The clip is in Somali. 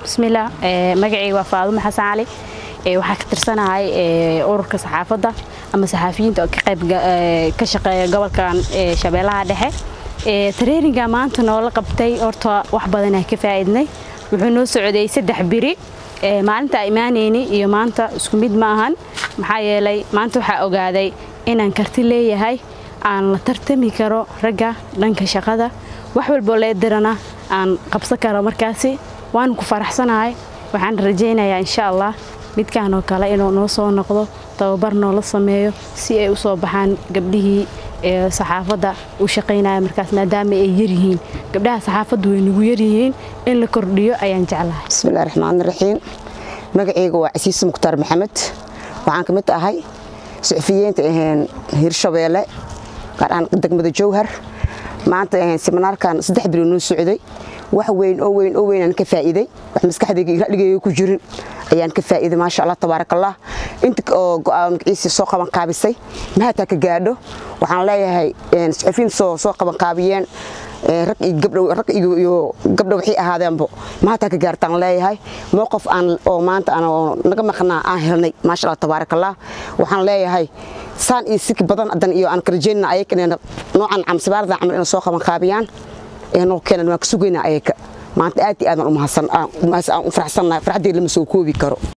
bismillaah magacayga waa faadumo xasan cali waxaa ka tirsanahay ururka saxaafadda ama saxaafiyiinta oo ka qayb ka shaqeeya gobolkan shabeellaha dhexe tareeringa maanta noola qabtay horta wax badanaa ka faa'iidnay wuxuu noo socday saddex biri maalinta imaanayni iyo maanta isku mid ma ahan maxaa yeelay maanta waxaa ogaaday inaan karti leeyahay aan la tartami karo ragga dhanka shaqada wax walboo leedirana aan qabsan karo markaasi waanu ku faraxsanahay waxaan rajaynayaa insha allah midkaan oo kale inuu noo soo noqdo tababar noola sameeyo si ay u soo baxaan gabdhihii saxaafadda u shaqaynaya markaas maadaama ay yaryihiin gabdhaha saxaafaddu way nagu yaryihiin in la kordhiyo ayaan jeclahay bismillahi raxmaan raxiim magacayga waa casiise mukhtaar maxamed waxaan ka mid ahay suxufiyiinta hirshabeelle gaar ahaan degmada jowhar maanta siminaarkan saddex biro noo socday wax weyn oo weyn oo weyn aan ka faa'iiday wax maskaxdayga iyo ra'ligayga ku jirin ayaan ka faa'iiday maasha allah tabaaraka allah inta oo go'aan magaciisa soo qaban qaabisay mahataa ka gaadho waxaan leeyahay suxufiyiin soo soo qaban qaabiyeen rag iyo gabdhow rag iyo gabdhow waxay ahaadeenbo mahataa ka gaartaan leeyahay mowqif aan oo maanta aan naga maqnaa aan helnay maasha allah tabaaraka allah waxaan leeyahay saan iyo siki badan adan iyo aan karjeynna ayag inay noocan camsibaarda camal inay soo qaban qaabiyaan noo keenan waan ka sugaynaa ayaga maanta aad iyo aadan u mahadsan aan u faraxsannahay farxaddii lama soo koobi karo